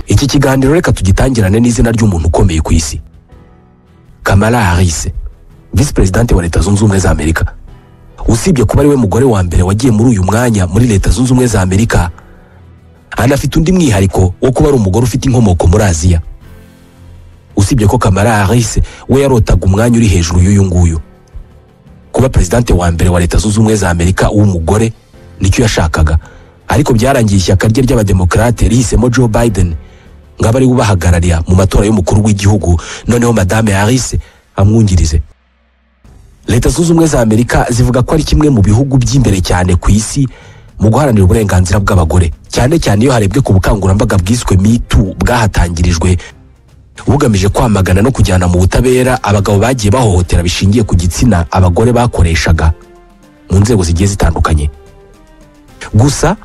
iki kiganiro reka tugitangirane n'izina ry'umuntu ukomeye ku isi kamala harris visi perezidante wa leta zunze ubumwe za amerika usibye kuba ariwe mugore wa mbere wagiye muri uyu mwanya muri leta zunze ubumwe za amerika anafite undi mwihariko wo kuba ari umugore ufite inkomoko muri aziya usibye ko kamara harris we yarotaga umwanya uri hejuru y'uyu nguyu kuba perezidante wa mbere wa leta zunze ubumwe za amerika w'umugore nicyo yashakaga ariko byarangiye ishyaka rye ry'abademokarate rihisemo joe biden ngaba ariwe ubahagararira mu matora y'umukuru w'igihugu noneho madame harris amwungirize leta zunze ubumwe za amerika zivuga ko ari kimwe mu bihugu by'imbere cyane ku isi mu guharanira uburenganzira bw'abagore cyane cyane iyo harebwe ku bukangurambaga bwiswe mitu bwahatangirijwe bugamije kwamagana no kujyana mu butabera abagabo bagiye bahohotera bishingiye ku gitsina abagore bakoreshaga mu nzego zigiye zitandukanye gusa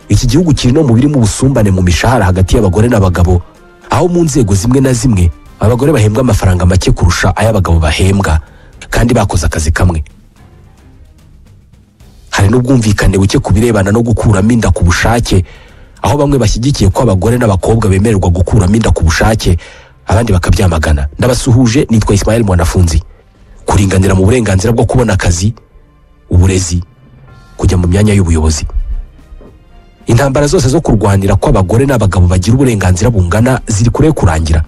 iki gihugu kiri no mu birimo ubusumbane mu mishahara hagati y'abagore n'abagabo aho mu nzego zimwe na zimwe abagore bahembwa amafaranga make kurusha ay'abagabo bahembwa kandi bakoze akazi kamwe hari n'ubwumvikane buke ku birebana no gukuramo inda ku bushake aho bamwe bashyigikiye ko abagore n'abakobwa bemererwa gukuramo inda ku bushake abandi bakabyamagana ndabasuhuje nitwa Ismael Mwanafunzi kuringanira mu burenganzira bwo kubona akazi uburezi kujya mu myanya y'ubuyobozi intambara zose zo kurwanira ko abagore n'abagabo bagira uburenganzira bungana ziri kure yo kurangira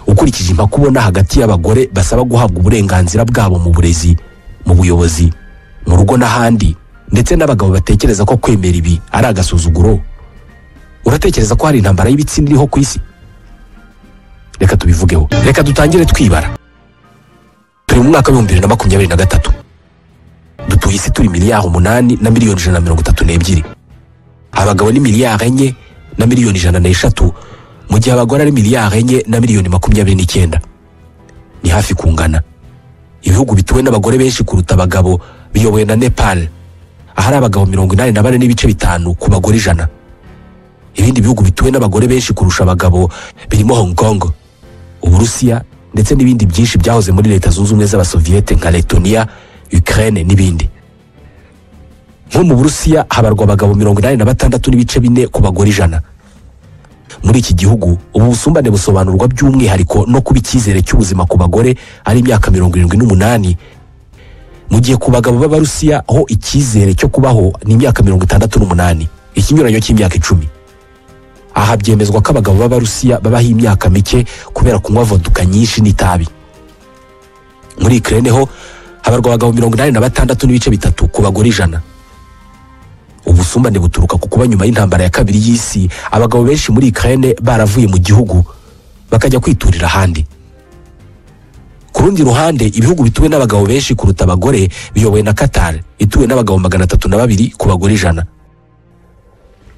ukurikije impaka ubona hagati y'abagore basaba guhabwa uburenganzira bwabo mu burezi mu buyobozi mu rugo n'ahandi ndetse n'abagabo batekereza ko kwemera ibi ari agasuzuguro uratekereza ko hari intambara y'ibitsina iriho ku isi reka tubivugeho reka dutangire twibara turi mu mwaka w'ibihumbi bibiri na makumyabiri na gatatu dutuye isi turi miliyari umunani na miliyoni ijana na mirongo itatu n'ebyiri abagabo ni miliyari enye na miliyoni ijana n'eshatu mu gihe abagore ari miliyari enye na miliyoni makumyabiri n'icyenda ni hafi kungana ibihugu bituwe n'abagore benshi kuruta abagabo biyobowe na nepal ahari abagabo mirongo inani na bane n'ibice bitanu ku bagore ijana ibindi bihugu bituwe n'abagore benshi kurusha abagabo birimo hong kong uburusiya ndetse n'ibindi byinshi byahoze muri leta zunze ubumwe z'abasoviyete nka letoniya ukraine n'ibindi nko mu burusiya habarwa abagabo mirongo inani na batandatu n'ibice bine ku bagore ijana muri iki gihugu ubu busumbane busobanurwa by'umwihariko no kuba icyizere cy'ubuzima ku bagore ari imyaka mirongo irindwi n'umunani mu gihe ku bagabo b'abarusiya ho icyizere cyo kubaho ni imyaka mirongo itandatu n'umunani ikinyuranyo cy'imyaka icumi aha byemezwa ko abagabo b'abarusiya babaho imyaka mike kubera kunywa voduka nyinshi n'itabi muri ikirere ho habarwa abagabo mirongo inani na batandatu n'ibice bitatu ku bagore ijana ubusumbane buturuka ku kuba nyuma y'intambara ya kabiri y'isi abagabo benshi muri ikirere baravuye mu gihugu bakajya kwiturira ahandi ku rundi ruhande ibihugu bituwe n'abagabo benshi kuruta abagore biyobowe na katari ituwe n'abagabo magana atatu na babiri ku bagore ijana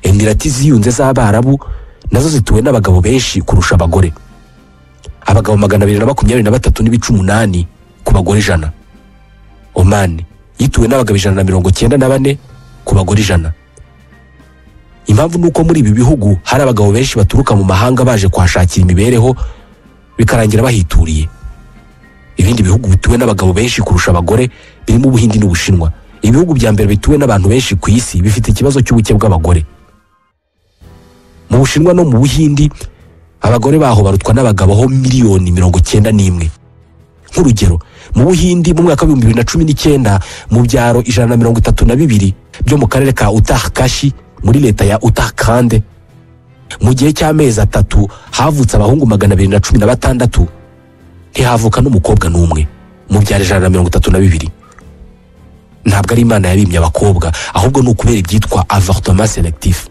emirati ziyunze z'abarabu nazo zituwe n'abagabo benshi kurusha abagore abagabo magana abiri na makumyabiri na batatu n'ibice umunani ku bagore ijana omani yituwe n'abagabo ijana na mirongo cyenda na bane ku bagore ijana impamvu ni uko muri ibi bihugu hari abagabo benshi baturuka mu mahanga baje kuhashakira imibereho bikarangira bahituriye ibindi bihugu bituwe n'abagabo benshi kurusha abagore birimo ubuhindi n'ubushinwa ibihugu bya mbere bituwe n'abantu benshi ku isi bifite ikibazo cy'ubuke bw'abagore mu bushinwa no mu buhindi abagore baho barutwa n'abagabo ho miliyoni mirongo icyenda n'imwe nk'urugero mu buhindi mu mwaka w'ibihumbi bibiri na cumi n'icyenda mu byaro ijana na mirongo itatu na bibiri byo mu karere ka utahakashi muri leta ya utahakande mu gihe cy'amezi atatu havutse abahungu magana abiri na cumi na batandatu ntihavuka n'umukobwa n'umwe mu byaro ijana na mirongo itatu na bibiri ntabwo ari imana yabimye abakobwa ahubwo ni ukubera ibyitwa avortoma selekitifu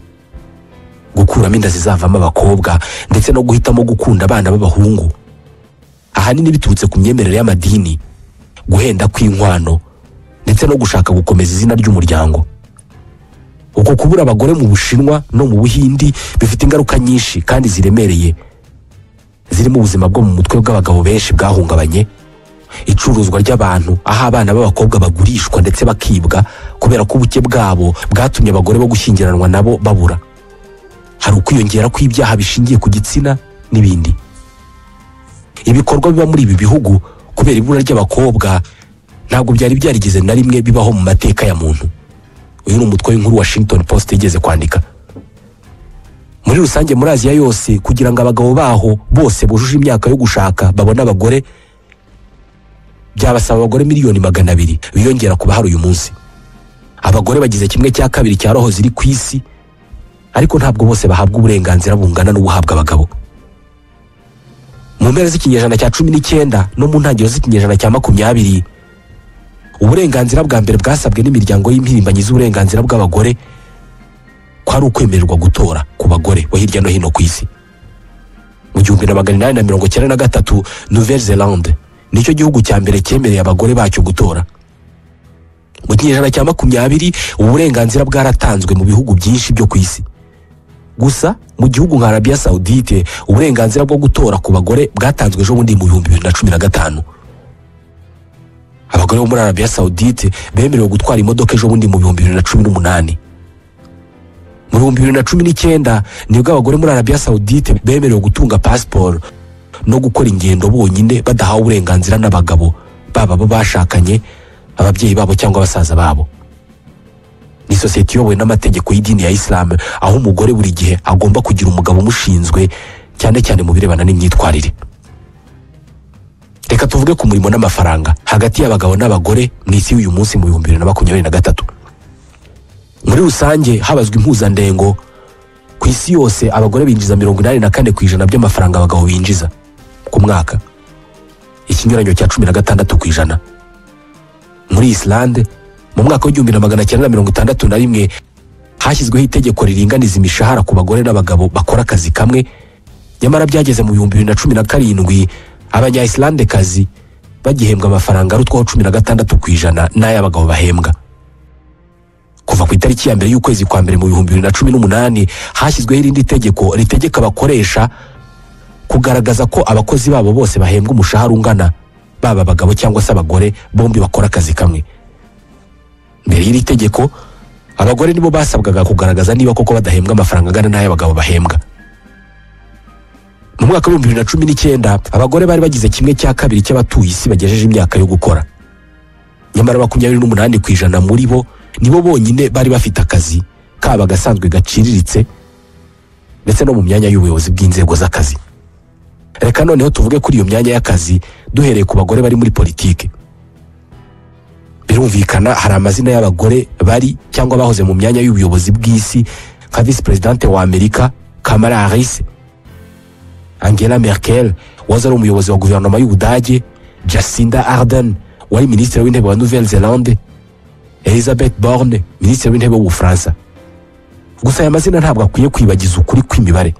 gukuramo inda zizavamo abakobwa ndetse no guhitamo gukunda abana b'abahungu ahanini biturutse ku myemerere y'amadini guhenda kw'inkwano ndetse no gushaka gukomeza izina ry'umuryango uko kubura abagore mu bushinwa no mu buhindi bifite ingaruka nyinshi kandi ziremereye zirimo ubuzima bwo mu mutwe bw'abagabo benshi bwahungabanye icuruzwa ry'abantu aho abana b'abakobwa bagurishwa ndetse bakibwa kubera ko ubuke bwabo bwatumye abagore bo gushyingiranwa nabo babura hari ukwiyongera kw'ibyaha bishingiye ku gitsina n'ibindi ibikorwa biba muri ibi bihugu kubera ibura ry'abakobwa ntabwo byari byarigeze na rimwe bibaho mu mateka ya muntu uyu ni umutwe w'inkuru washington post yigeze kwandika muri rusange muri aziya yose kugira ngo abagabo baho bose bujuje imyaka yo gushaka babone abagore byabasaba abagore miliyoni magana abiri biyongera ku bahari uyu munsi abagore bagize kimwe cya kabiri cya roho ziri ku isi ariko ntabwo bose bahabwa uburenganzira bungana n'ubuhabwa abagabo mu mpera z'ikinyejana cya cumi n'icyenda no mu ntangiriro z'ikinyejana cya makumyabiri uburenganzira bwa mbere bwasabwe n'imiryango y'impirimbanyi z'uburenganzira bw'abagore kwari ukwemererwa gutora ku bagore bo hirya no hino ku isi mu gihumbi na magana inani na mirongo icyenda na gatatu nouvelle zelande nicyo gihugu cya mbere cyemereye abagore bacyo gutora mu kinyejana cya makumyabiri uburenganzira bwaratanzwe mu bihugu byinshi byo ku isi gusa mu gihugu nka arabiya sawudite uburenganzira bwo gutora ku bagore bwatanzwe ejo bundi mu bihumbi bibiri na cumi na gatanu abagore bo muri arabiya sawudite bemerewe gutwara imodoka ejo bundi mu bihumbi bibiri na cumi n'umunani mu bihumbi bibiri na cumi n'icyenda nibwo abagore muri arabiya sawudite bemerewe gutunga pasiporo no gukora ingendo bonyine badahawe uburenganzira n'abagabo baba abo bashakanye ababyeyi babo cyangwa basaza babo ni sosiyete iyobowe n'amategeko y'idini ya isilamu aho umugore buri gihe agomba kugira umugabo umushinzwe cyane cyane mu birebana n'imyitwarire reka tuvuge ku murimo n'amafaranga hagati y'abagabo n'abagore mu isi y'uyu munsi mu bihumbi bibiri na makumyabiri na gatatu muri rusange habazwa impuzandengo ku isi yose abagore binjiza mirongo inani na kane ku ijana by'amafaranga abagabo binjiza ku mwaka ikinyuranyo cya cumi na gatandatu ku ijana muri isilande mu mwaka w'igihumbi na magana cyenda na mirongo itandatu na rimwe hashyizweho itegeko riringaniza imishahara ku bagore n'abagabo bakora akazi kamwe nyamara byageze mu bihumbi bibiri na cumi na karindwi abanya isilandekazi bagihembwa amafaranga arutwaho cumi na gatandatu ku ijana n'ay'abagabo bahembwa kuva ku itariki ya mbere y'ukwezi kwa mbere mu bihumbi bibiri na cumi n'umunani hashyizweho irindi tegeko ritegeka abakoresha kugaragaza ko abakozi babo bose bahembwa umushahara ungana baba abagabo cyangwa se abagore bombi bakora akazi kamwe mbere y'iri tegeko abagore nibo basabwaga kugaragaza niba koko badahembwa amafaranga angana n'ay'abagabo bahembwa mu mwaka w'ibihumbi bibiri na cumi n'icyenda abagore bari bagize kimwe cya kabiri cy'abatuye isi bagejeje imyaka yo gukora nyamara makumyabiri n'umunani ku ijana muri bo nibo bonyine bari bafite akazi kaba agasanzwe gaciriritse ndetse no mu myanya y'ubuyobozi bw'inzego z'akazi reka noneho tuvuge kuri iyo myanya y'akazi duhereye ku bagore bari muri politiki birumvikana hari amazina y'abagore bari cyangwa bahoze mu myanya y'ubuyobozi bw'isi nka visi perezidante wa amerika kamala harris angela merkel wahoze ari umuyobozi wa guverinoma y'ubudage jacinda arden wari minisitiri w'intebe wa nouvelle zelande elizabeth borne minisitiri w'intebe w'ubufaransa gusa aya mazina ntabwo akwiye kwibagiza ukuri kw'imibare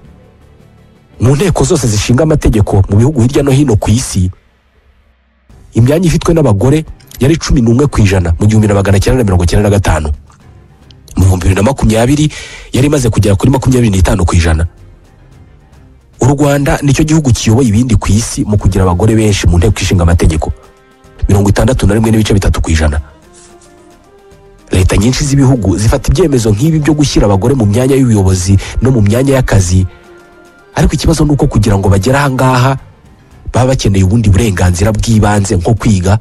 mu nteko zose zishinga amategeko mu bihugu hirya no hino ku isi imyanya ifitwe n'abagore yari cumi n'umwe ku ijana mu gihumbi na magana cyenda na mirongo cyenda na gatanu mu bihumbi bibiri na makumyabiri yari imaze kugera kuri makumyabiri n'itanu ku ijana u rwanda nicyo gihugu kiyoboye ibindi ku isi mu kugira abagore benshi mu nteko ishinga amategeko mirongo itandatu na rimwe n'ibice bitatu ku ijana leta nyinshi z'ibihugu zifata ibyemezo nk'ibi byo gushyira abagore mu myanya y'ubuyobozi no mu myanya y'akazi ariko ikibazo ni uko kugira ngo bagere ahangaha baba bakeneye ubundi burenganzira bw'ibanze nko kwiga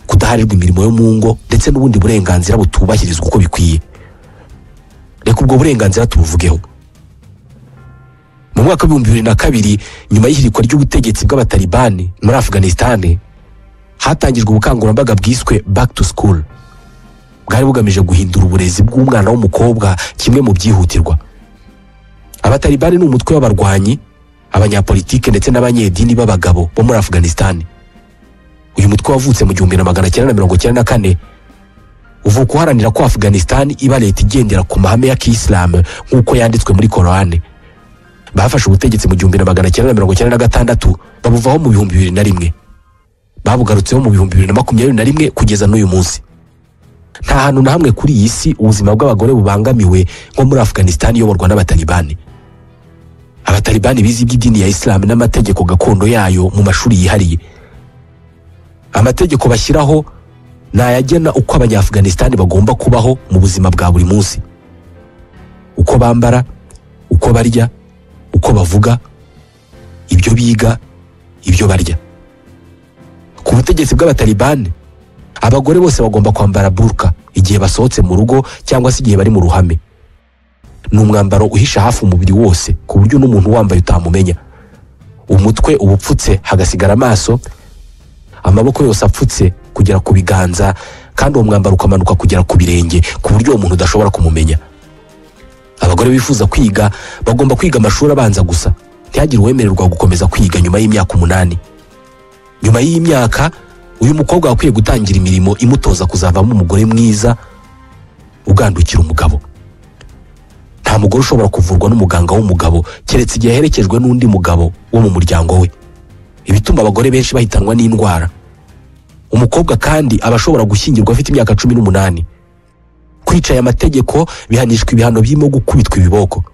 kudaharirwa imirimo yo mu ngo ndetse n'ubundi burenganzira butubahirizwa uko bikwiye reka ubwo burenganzira tubuvugeho mu mwaka w'ibihumbi bibiri na kabiri nyuma y'ihirikwa ry'ubutegetsi bw'abatalibani muri afganisitani hatangijwe ubukangurambaga bwiswe back to school bwari bugamije guhindura uburezi bw'umwana w'umukobwa kimwe mu byihutirwa abatalibani ni umutwe w'abarwanyi abanyapolitike ndetse n'abanyedini b'abagabo bo muri afganisitani uyu mutwe wavutse mu gihumbi na magana cyenda na mirongo cyenda na kane uvuka uharanira ko afganisitani iba leta igendera ku mahame ya kiyisilamu nk'uko yanditswe muri korowani bafashe ubutegetsi mu gihumbi na magana cyenda na mirongo cyenda na gatandatu babuvaho mu bihumbi bibiri na rimwe babugarutseho mu bihumbi bibiri na makumyabiri na rimwe kugeza n'uyu munsi nta hantu na hamwe kuri iyi si ubuzima bw'abagore bubangamiwe nko muri afganisitani iyoborwa n'abatalibani abatalibani bize iby'idini ya isilamu n'amategeko gakondo yayo mu mashuri yihariye amategeko bashyiraho ni ayagena uko abanyaafganisitani bagomba kubaho mu buzima bwa buri munsi uko bambara uko barya uko bavuga ibyo biga ibyo barya ku butegetsi bw'abatalibani abagore bose bagomba kwambara burka igihe basohotse mu rugo cyangwa se igihe bari mu ruhame ni umwambaro uhisha hafi umubiri wose ku buryo n'umuntu wambaye utamumenya umutwe uba upfutse hagasigara amaso amaboko yose apfutse kugera ku biganza kandi uwo mwambaro ukamanuka kugera ku birenge ku buryo uwo muntu udashobora kumumenya abagore bifuza kwiga bagomba kwiga amashuri abanza gusa ntihagire uwemererwa gukomeza kwiga nyuma y'imyaka umunani nyuma y'iyi myaka uyu mukobwa akwiye gutangira imirimo imutoza kuzavamo umugore mwiza ugandukira umugabo nta mugore ushobora kuvurwa n'umuganga w'umugabo keretse igihe aherekejwe n'undi mugabo wo mu muryango we ibituma abagore benshi bahitanwa n'indwara umukobwa kandi aba ashobora gushyingirwa afite imyaka cumi n'umunani kwica aya mategeko bihanishwa ibihano birimo gukubitwa ibiboko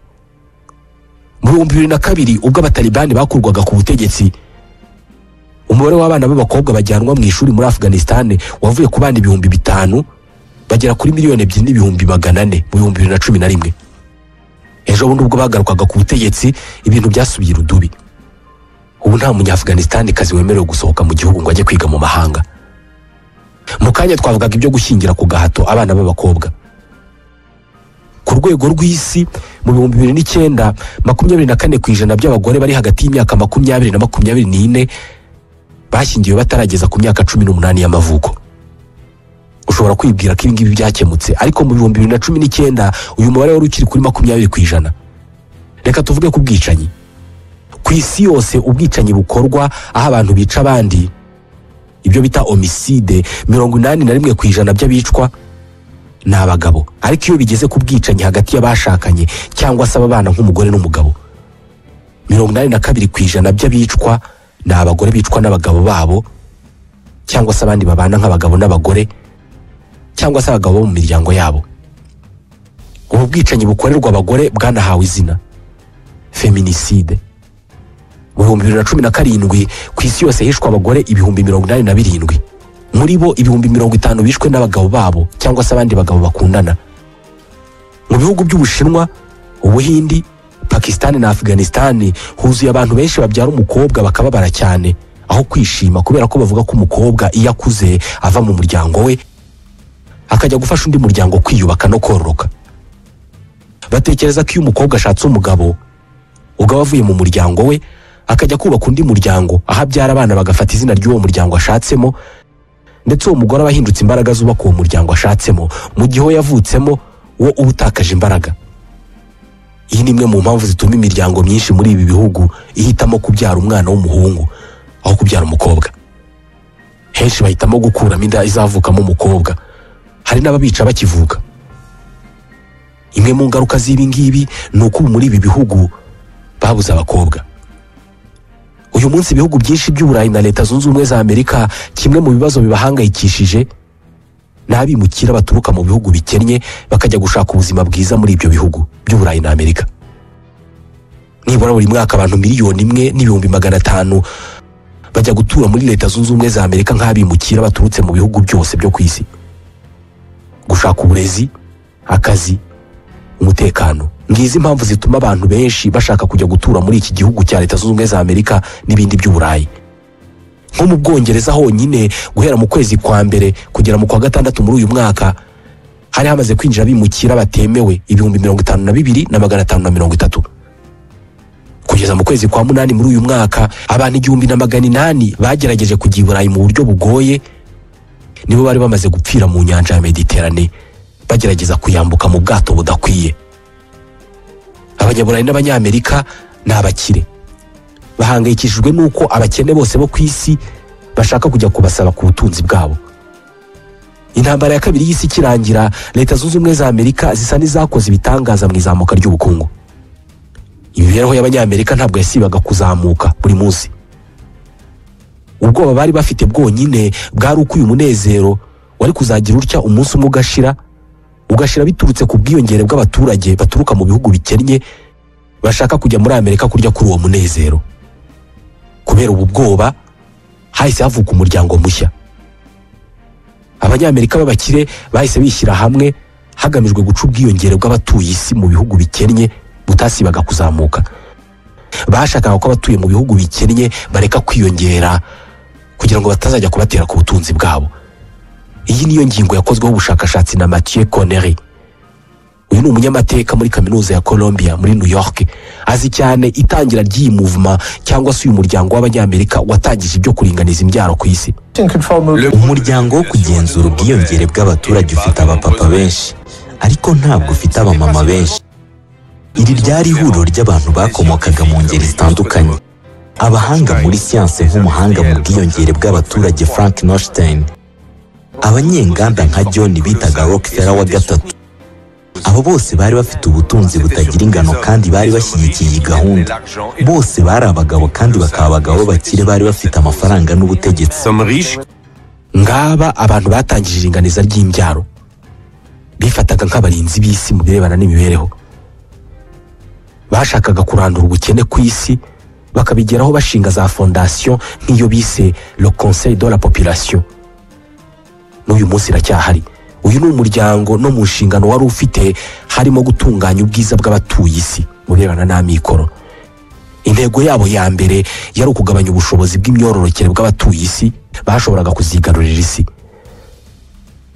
mu bihumbi bibiri na kabiri ubwo abatalibani bakurwaga ku butegetsi umubare w'abana b'abakobwa bajyanwa mu ishuri muri afganisitani wavuye ku bana ibihumbi bitanu bagera kuri miliyoni ebyiri n'ibihumbi magana ane mu bihumbi bibiri na cumi na rimwe ejo bundi ubwo bagarukaga ku butegetsi ibintu byasubiye urudubi ubu nta munyafganistanikazi kazi wemerewe gusohoka mu gihugu ngo ajye kwiga mu mahanga mu kanya twavugaga ibyo gushyingira ku gahato abana b'abakobwa ku rwego rw'isi mu bihumbi bibiri n'icyenda makumyabiri na kane ku ijana by'abagore bari hagati y'imyaka makumyabiri na makumyabiri n'ine bashyingiwe batarageza ku myaka cumi n'umunani y'amavuko ushobora kwibwira ko ibi ngibi byakemutse ariko mu bihumbi bibiri na cumi n'icyenda uyu mubare wari ukiri kuri makumyabiri ku ijana reka tuvuge ku bwicanyi ku isi yose ubwicanyi bukorwa aho abantu bica abandi ibyo bita omiside mirongo inani na rimwe ku ijana by'abicwa ni abagabo ariko iyo bigeze ku bwicanyi hagati y'abashakanye cyangwa se ababana nk'umugore n'umugabo mirongo inani na kabiri ku ijana by'abicwa ni abagore bicwa n'abagabo babo cyangwa se abandi babana nk'abagabo n'abagore cyangwa se abagabo bo mu miryango yabo ubu bwicanyi bukorerwa abagore bwanahawe izina feminiside mu bihumbi bibiri na cumi na karindwi ku isi yose hishwa abagore ibihumbi mirongo inani na birindwi muri bo ibihumbi mirongo itanu bishwe n'abagabo babo cyangwa se abandi bagabo bakundana mu bihugu by'ubushinwa ubuhindi pakisitani na afganisitani huzuye abantu benshi babyara umukobwa bakababara cyane aho kwishima kubera ko bavuga ko umukobwa iyo akuze ava mu muryango we akajya gufasha undi muryango kwiyubaka no kororoka batekereza ko iyo umukobwa ashatse umugabo ugaba avuye mu muryango we akajya kubaka undi muryango aho abyara abana bagafata izina ry'uwo muryango ashatsemo ndetse uwo mugore aba ahindutse imbaraga zubaka uwo muryango ashatsemo mu gihe uwo yavutsemo wo uba utakaje imbaraga iyi ni imwe mu mpamvu zituma imiryango myinshi muri ibi bihugu ihitamo kubyara umwana w'umuhungu aho kubyara umukobwa henshi bahitamo gukuramo inda izavukamo umukobwa hari n'ababica bakivuka imwe mu ngaruka z'ibi ngibi ni uko ubu muri ibi bihugu babuze abakobwa uyu munsi ibihugu byinshi by'uburayi na leta zunze ubumwe za amerika kimwe mu bibazo bibahangayikishije ni abimukira baturuka mu bihugu bikennye bakajya gushaka ubuzima bwiza muri ibyo bihugu by'uburayi na amerika nibura buri mwaka abantu miliyoni imwe n'ibihumbi magana atanu bajya gutura muri leta zunze ubumwe za amerika nk'abimukira baturutse mu bihugu byose byo ku isi gushaka uburezi akazi umutekano ngizi impamvu zituma abantu benshi bashaka kujya gutura muri iki gihugu cya leta zunze ubumwe za amerika n'ibindi by'uburayi nko mu bwongereza honyine guhera mu kwezi kwa mbere kugera mu kwa gatandatu muri uyu mwaka hari hamaze kwinjira abimukira batemewe ibihumbi mirongo itanu na bibiri na magana atanu na mirongo itatu kugeza mu kwezi kwa munani muri uyu mwaka abantu igihumbi na magana inani bagerageje kujya i burayi mu buryo bugoye nibo bari bamaze gupfira mu nyanja ya mediterane bagerageza kuyambuka mu bwato budakwiye abanyaburayi n'abanyamerika ni abakire bahangayikishijwe n'uko abakene bose bo ku isi bashaka kujya kubasaba ku butunzi bwabo intambara ya kabiri y'isi ikirangira leta zunze ubumwe za amerika zisa n'izakoze ibitangaza mu izamuka ry'ubukungu imibereho y'abanyamerika ntabwo yasibaga kuzamuka buri munsi ubwoba bari bafite bwonyine bwari uko uyu munezero wari kuzagira utya umunsi umwe ugashira ugashira biturutse ku bwiyongere bw'abaturage baturuka mu bihugu bikennye bashaka kujya muri amerika kurya kuri uwo munezero kubera ubu bwoba hahise havuka umuryango mushya abanyamerika b'abakire bahise bishyira hamwe hagamijwe guca ubwiyongere bw'abatuye isi mu bihugu bikennye butasibaga kuzamuka bashakaga ko abatuye mu bihugu bikennye bareka kwiyongera kugira ngo batazajya kubatera ku butunzi bwabo iyi niyo ngingo yakozweho ubushakashatsi na Mathieu Connery uyu ni umunyamateka muri kaminuza ya Columbia muri New York azi cyane itangira ry'iyi movement cyangwa se uyu muryango w'abanyamerika watangije ibyo kuringaniza imbyaro ku isi umuryango wo kugenzura ubwiyongere bw'abaturage ufite abapapa benshi ariko ntabwo ufite abamama benshi iri ryari ihuriro ry'abantu bakomokaga mu ngeri zitandukanye abahanga muri siyanse nk'umuhanga mu bwiyongere bw'abaturage frank nostein abanyenganda nka john bitaga rockefeller wa gatatu abo bose bari bafite ubutunzi butagira ingano kandi bari bashyigikiye iyi gahunda bose bari abagabo kandi bakaba abagabo bakire bari bafite amafaranga n'ubutegetsi ngaba abantu batangije iringaniza ry'imbyaro bifataga nk'abarinzi b'isi mu birebana n'imibereho bashakaga kurandura ubukene ku isi bakabigeraho bashinga za fondasiyo nk'iyo bise le conseil de la population n'uyu munsi iracyahari uyu ni umuryango no mu nshingano wari ufite harimo gutunganya ubwiza bw'abatuye isi mu birebana n'amikoro intego yabo ya mbere yari ukugabanya ubushobozi bw'imyororokere bw'abatuye isi bashoboraga kuzigarurira isi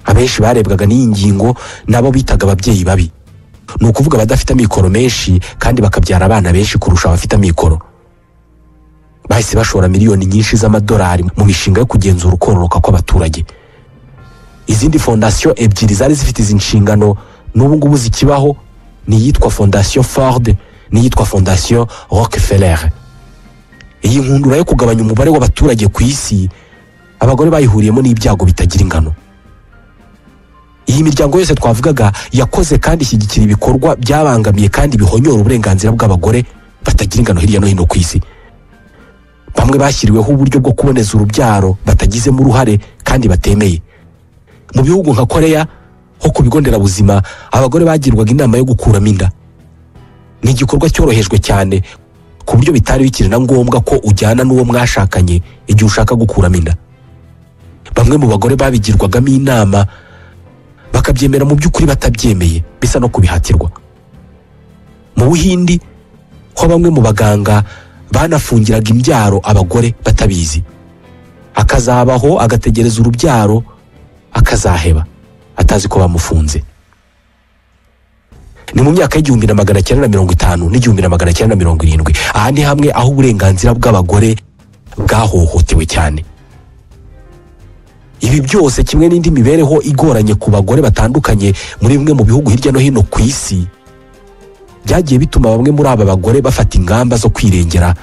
abenshi barebwaga n'iyi ngingo nabo bitaga ababyeyi babi ni ukuvuga abadafite amikoro menshi kandi bakabyara abana benshi kurusha abafite amikoro bahise bashora miliyoni nyinshi z'amadolari mu mishinga yo kugenzura ukororoka kw'abaturage izindi fondasiyo ebyiri zari zifite izi nshingano n'ubu ngubu zikibaho ni iyitwa fondasiyo ford n'iyitwa fondasiyo rockefeller iyi nkundura yo kugabanya umubare w'abaturage ku isi abagore bayihuriyemo n'ibyago bitagira ingano iyi miryango yose twavugaga yakoze kandi ishyigikira ibikorwa byabangamiye kandi bihonyora uburenganzira bw'abagore batagira ingano hirya no hino ku isi bamwe bashyiriweho uburyo bwo kuboneza urubyaro batagizemo uruhare kandi batemeye mu bihugu nka koreya ho ku bigo nderabuzima abagore bagirwaga inama yo gukuramo inda ni igikorwa cyorohejwe cyane ku buryo bitari bikiri na ngombwa ko ujyana n'uwo mwashakanye igihe ushaka gukuramo inda bamwe mu bagore babigirwagamo inama bakabyemera mu by'ukuri batabyemeye bisa no kubihatirwa mu buhindi ho bamwe mu baganga banafungiraga imbyaro abagore batabizi akazabaho agategereza urubyaro akazaheba atazi ko bamufunze ni mu myaka y'igihumbi na magana cyenda na mirongo itanu n'igihumbi na magana cyenda na mirongo irindwi aha ni hamwe aho uburenganzira bw'abagore bwahohotewe cyane ibi byose kimwe n'indi mibereho igoranye ku bagore batandukanye muri bimwe mu bihugu hirya no hino ku isi byagiye bituma bamwe muri aba bagore bafata ingamba zo kwirengera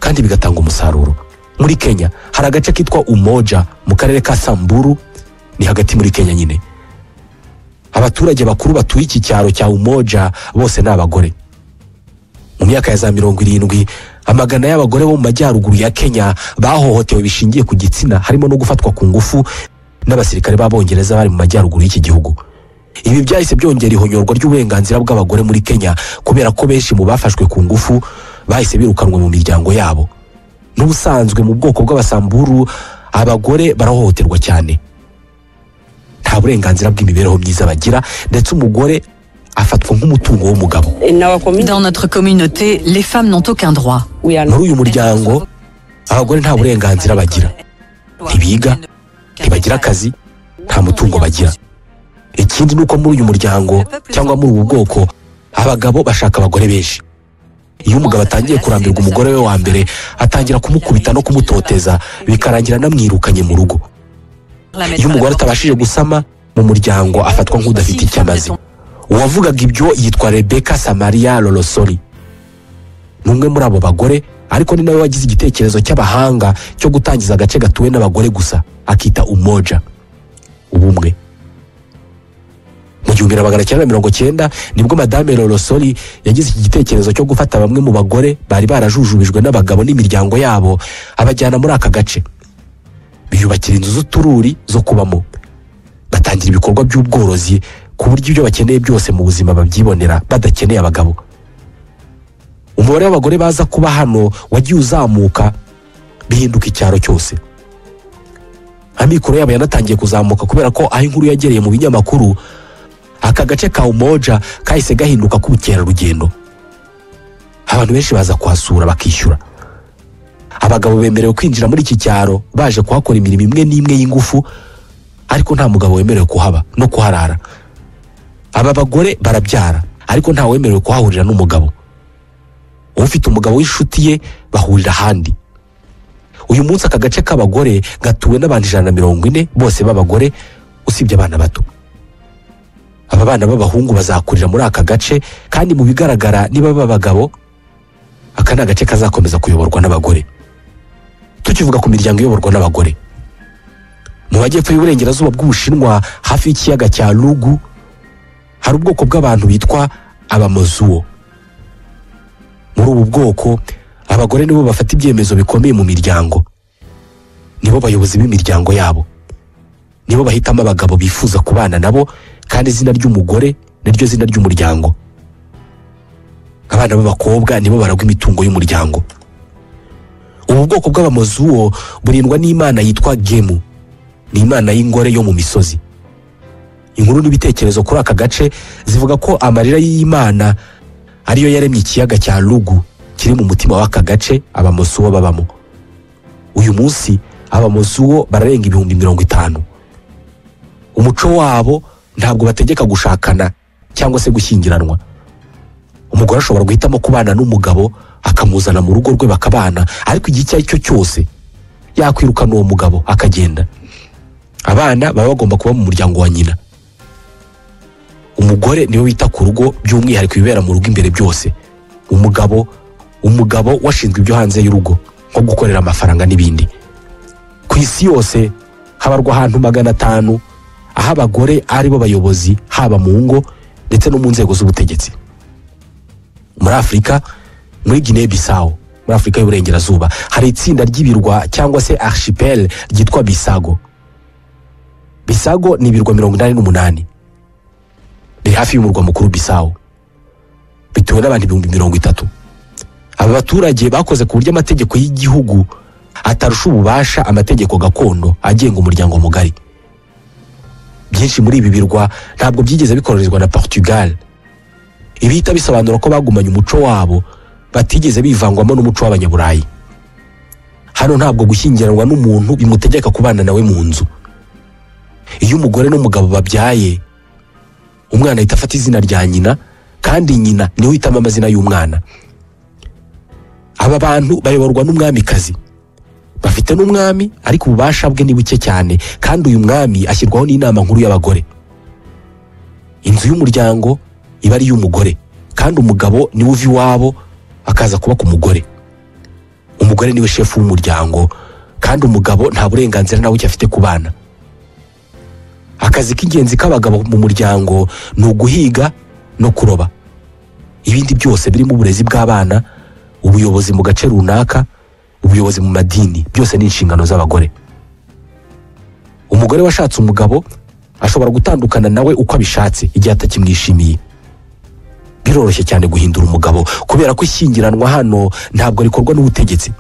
kandi bigatanga umusaruro muri kenya hari agace kitwa umoja mu karere ka samburu ni hagati muri kenya nyine abaturage bakuru batuye iki cyaro cya umoja bose ni abagore mu myaka ya za mirongo irindwi amagana y'abagore bo mu majyaruguru ya kenya bahohotewe bishingiye ku gitsina harimo no gufatwa ku ngufu n'abasirikare b'abongereza bari mu majyaruguru y'iki gihugu ibi byahise byongera ihonyorwa ry'uburenganzira bw'abagore muri kenya kubera ko benshi mu bafashwe ku ngufu bahise birukanwe mu miryango yabo n'ubusanzwe mu bwoko bw'abasamburu abagore barahohoterwa cyane nta burenganzira bw'imibereho myiza bagira ndetse umugore afatwa nk'umutungo w'umugabo Dans notre communauté, les femmes n'ont aucun droit. muri uyu muryango abagore nta burenganzira bagira ntibiga ntibagira akazi nta mutungo bagira ikindi ni uko muri uyu muryango cyangwa muri ubu bwoko abagabo bashaka abagore benshi iyo umugabo atangiye kurambirwa umugore we wa mbere atangira kumukubita no kumutoteza bikarangira anamwirukanye mu rugo iyo umugore atabashije gusama mu muryango afatwa nk'udafite icyo amaze uwavugaga ibyo yitwa rebeka samariya lorosori ni umwe muri abo bagore ariko ni nawe wagize igitekerezo cy'abahanga cyo gutangiza agace gatuwe n'abagore gusa akita umoja ubumwe mu gihumbi na magana cyenda na mirongo cyenda nibwo madame lorosori yagize iki gitekerezo cyo gufata bamwe mu bagore bari barajujubijwe n'abagabo n'imiryango yabo abajyana muri aka gace biyubakira inzu z'utururi zo kubamo batangira ibikorwa by'ubworozi ku buryo ibyo bakeneye byose mu buzima babyibonera badakeneye abagabo umubare w'abagore baza kuba hano wagiye uzamuka bihinduka icyaro cyose amikoro yabo yanatangiye kuzamuka kubera ko aho inkuru yagereye mu binyamakuru aka gace ka umoja kahise gahinduka k'ubukerarugendo abantu benshi baza kuhasura bakishyura abagabo bemerewe kwinjira muri iki cyaro baje kuhakora imirimo imwe n'imwe y'ingufu ariko nta mugabo wemerewe kuhaba no kuharara aba bagore barabyara ariko ntawemerewe kuhahurira n'umugabo ufite umugabo w'inshuti ye bahurira ahandi uyu munsi aka gace k'abagore gatuwe n'abantu ijana na mirongo ine bose b'abagore usibye abana bato aba bana b'abahungu bazakurira muri aka gace kandi mu bigaragara niba b'abagabo aka ni agace kazakomeza kuyoborwa n'abagore tukivuga ku miryango iyoborwa n'abagore mu majyepfo y'uburengerazuba bw'ubushinwa hafi y'ikiyaga cya rugu hari ubwoko bw'abantu bitwa abamozuwo muri ubu bwoko abagore nibo bafata ibyemezo bikomeye mu miryango nibo bayobozi b'imiryango yabo nibo bahitamo abagabo bifuza kubana nabo kandi izina ry'umugore niryo zina ry'umuryango abana b'abakobwa nibo baragwa imitungo y'umuryango ubu bwoko bw'abamozuwo burindwa n'imana yitwa gemu ni imana y'ingore yo mu misozi inkuru n'ibitekerezo kuri aka gace zivuga ko amarira y'imana ariyo yaremye ikiyaga cya rugu kiri mu mutima w'aka gace abamosuwo babamo uyu munsi abamosuwo bararenga ibihumbi mirongo itanu umuco wabo ntabwo bategeka gushakana cyangwa se gushyingiranwa umugore ashobora guhitamo kubana n'umugabo akamuzana mu rugo rwe bakabana ariko igihe icyo ari cyo cyose yakwirukana uwo mugabo akagenda abana baba bagomba kuba mu muryango wa nyina umugore niwe wita ku rugo by'umwihariko ibibera mu rugo imbere byose umugabo umugabo washinzwe ibyo hanze y'urugo nko gukorera amafaranga n'ibindi ku isi yose habarwa ahantu magana atanu aho abagore aribo bayobozi haba mu ngo ndetse no mu nzego z'ubutegetsi muri afurika muri guinea bissau muri afurika y'uburengerazuba hari itsinda ry'ibirwa cyangwa se archipel ryitwa bisago bisago ni ibirwa mirongo inani n'umunani biri hafi y'umurwa mukuru bisawo bituwe n'abantu ibihumbi mirongo itatu aba baturage bakoze ku buryo amategeko y'igihugu atarusha ububasha amategeko gakondo agenga umuryango mugari byinshi muri ibi birwa ntabwo byigeze bikorerezwa na portugal ibihita bisobanura ko bagumanye umuco wabo batigeze bivangwamo n'umuco w'abanyaburayi hano ntabwo gushyingiranwa n'umuntu bimutegeka kubana nawe mu nzu iyo umugore n'umugabo babyaye umwana ahita afata izina rya nyina kandi nyina niwe uhitamo amazina y'umwana aba bantu bayoborwa n'umwamikazi bafite n'umwami ariko ububasha bwe ni buke cyane kandi uyu mwami ashyirwaho n'inama nkuru y'abagore inzu y'umuryango iba ari iy'umugore kandi umugabo niwe uva iwabo akaza kuba ku mugore umugore niwe shefu w'umuryango kandi umugabo nta burenganzira na buke afite ku bana akazi k'ingenzi k'abagabo mu muryango ni uguhiga no kuroba ibindi byose birimo uburezi bw'abana ubuyobozi mu gace runaka ubuyobozi mu madini byose ni inshingano z'abagore umugore washatse umugabo ashobora gutandukana nawe uko abishatse igihe atakimwishimiye biroroshye cyane guhindura umugabo kubera ko ishyingiranwa hano ntabwo rikorwa n'ubutegetsi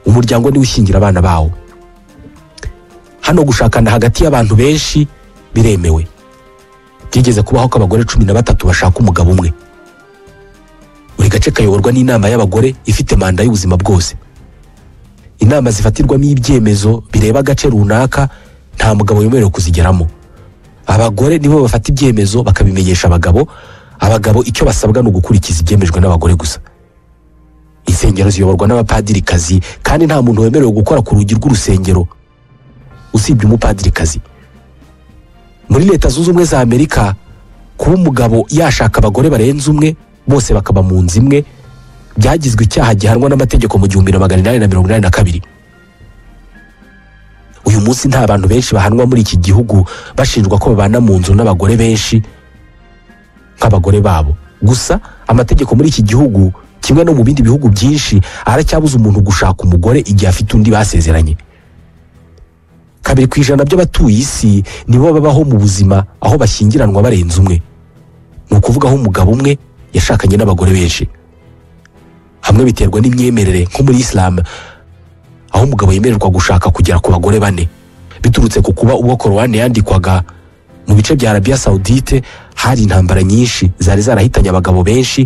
umuryango niwe ushingira abana bawo hano gushakana hagati y'abantu benshi biremewe byigeze kubaho ko abagore cumi na batatu bashaka umugabo umwe buri gace kayoborwa n'inama y'abagore ifite manda y'ubuzima bwose inama zifatirwamo ibyemezo bireba agace runaka nta mugabo wemerewe kuzigeramo abagore nibo bafata ibyemezo bakabimenyesha abagabo abagabo icyo basabwa ni ugukurikiza ibyemejwe n'abagore gusa insengero ziyoborwa n'abapadirikazi kandi nta muntu wemerewe gukora ku rugi rw'urusengero usibye umupadirikazi muri leta zunze ubumwe za amerika kuba umugabo yashaka abagore barenze umwe bose bakaba mu nzu imwe byagizwe icyaha gihanwa n'amategeko mu gihumbi na magana inani na mirongo inani na kabiri uyu munsi nta bantu benshi bahanwa muri iki gihugu bashinjwa ko babana mu nzu n'abagore benshi nk'abagore babo gusa amategeko muri iki gihugu kimwe no mu bindi bihugu byinshi aracyabuza umuntu gushaka umugore igihe afite undi basezeranye kabiri ku ijana by'abatuye isi nibo babaho mu buzima aho bashyingiranwa barenze umwe ni ukuvuga aho umugabo umwe yashakanye n'abagore benshi hamwe biterwa n'imyemerere nko muri isilamu aho umugabo yemererwa gushaka kugera ku bagore bane biturutse ku kuba ubwo korowani yandikwaga mu bice bya arabiya sawudite hari intambara nyinshi zari zarahitanye abagabo benshi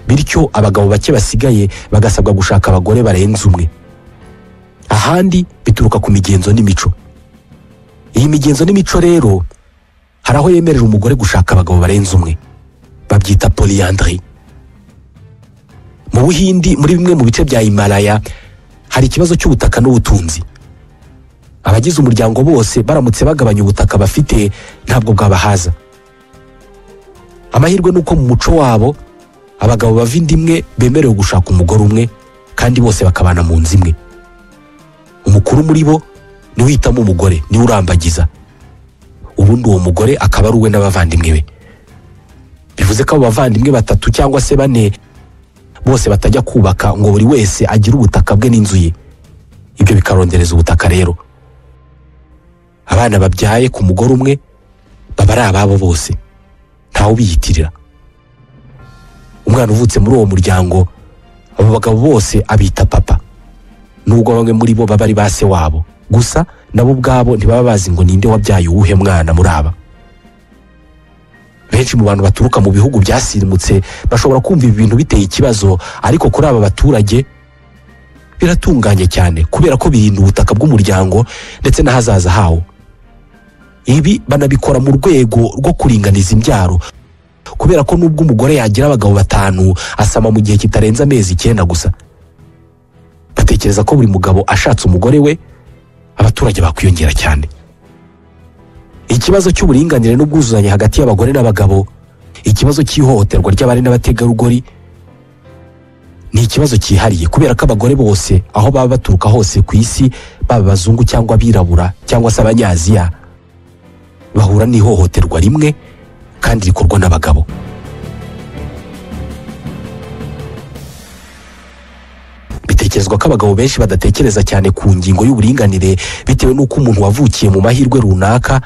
bityo abagabo bake basigaye bagasabwa gushaka abagore barenze umwe ahandi bituruka ku migenzo n'imico iyi migenzo n'imico rero hari aho yemerera umugore gushaka abagabo barenze umwe babyita polyandry mu buhindi muri bimwe mu bice bya himalaya hari ikibazo cy'ubutaka n'ubutunzi abagize umuryango bose baramutse bagabanya ubutaka bafite ntabwo bwabahaza amahirwe ni uko mu muco wabo abagabo bava inda imwe bemerewe gushaka umugore umwe kandi bose bakabana mu nzu imwe umukuru muri bo niwe uhitamo umugore niwe urambagiza ubundi uwo mugore akaba ari uwe n'abavandimwe be bivuze ko abo bavandimwe batatu cyangwa se bane bose batajya kubaka ngo buri wese agire ubutaka bwe n'inzu ye ibyo bikarondereza ubutaka rero abana babyaye ku mugore umwe baba ari ababo bose ntawe ubiyitirira umwana uvutse muri uwo muryango abo bagabo bose abita papa nubwo bamwe muri bo baba ari ba se wabo gusa nabo ubwabo ntibaba bazi ngo ninde wabyaye uwuhe mwana muri aba benshi mu bantu baturuka mu bihugu byasimutse bashobora kumva ibi bintu biteye ikibazo ariko kuri aba baturage biratunganye cyane kubera ko birinda ubutaka bw'umuryango ndetse n'ahazaza hawo ibi banabikora mu rwego rwo kuringaniza imbyaro kubera ko nubwo umugore yagira abagabo batanu asama mu gihe kitarenze amezi icyenda gusa batekereza ko buri mugabo ashatse umugore we abaturage bakwiyongera cyane ikibazo cy'uburinganire n'ubwuzuzanye hagati y'abagore n'abagabo ikibazo cy'ihohoterwa ry'abari n'abategarugori ni ikibazo cyihariye kubera ko abagore bose aho baba baturuka hose ku isi baba abazungu cyangwa abirabura cyangwa se abanyaziya bahura n'ihohoterwa rimwe kandi rikorwa n'abagabo bitekerezwa ko abagabo benshi badatekereza cyane ku ngingo y'uburinganire bitewe n'uko umuntu wavukiye mu mahirwe runaka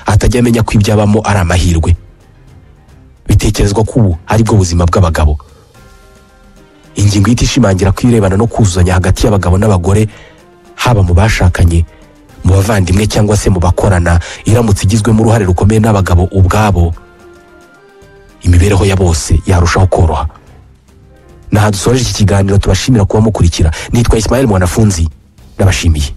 atajya amenya ko ibyabamo ari amahirwe bitekerezwa ko ubu ari bwo buzima bw'abagabo ingingo ihita ishimangira ko irebana no kuzuzanya hagati y'abagabo n'abagore haba mu bashakanye mu bavandimwe cyangwa se mu bakorana iramutse igizwemo uruhare rukomeye n'abagabo ubwabo imibereho ya bose yarushaho koroha naha dusoreje iki kiganiro tubashimira kuba mukurikira nitwa Ismael Mwanafunzi ndabashimiye